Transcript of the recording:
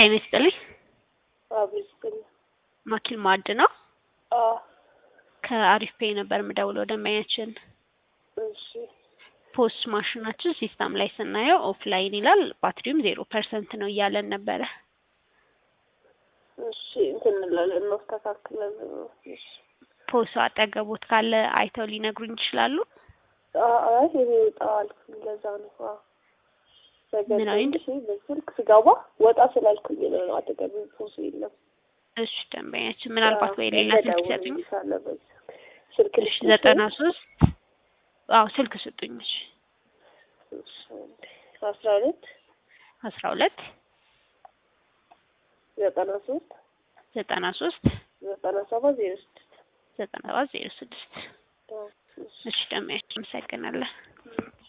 ጤና ይስጥልኝ። አብስጥልኝ። ማኪል ማዕድ ነው። አዎ ከአሪፍ ፔይ ነበር የምደውለው ደንበኛችን እሺ ፖስ ማሽናችን ሲስተም ላይ ስናየው ኦፍላይን ይላል። ባትሪውም ዜሮ ፐርሰንት ነው እያለን ነበረ። እሺ እንትን እንላለን እናስተካክላለን። እሺ ፖሱ አጠገቦት ካለ አይተው ሊነግሩኝ ይችላሉ? አይ እኔ ጣል ለዛ ነው። አዎ ምን አይነት? በገንዘብ በስልክ ስገባ ወጣ ስላልኩኝ ነው። አጠገብ ፖሱ የለም። እሺ ደንበኛችን ምናልባት ወይ ሌላ ስልክ ይሰጡኝ። ስልክ እሺ ዘጠና ሶስት አዎ ስልክ ስጡኝ። እሺ አስራ ሁለት አስራ ሁለት ዘጠና ሶስት ዘጠና ሶስት ዘጠና ሰባት ዜሮ ስድስት ዘጠና ሰባት ዜሮ ስድስት እሺ ደንበኛችን አመሰግናለን።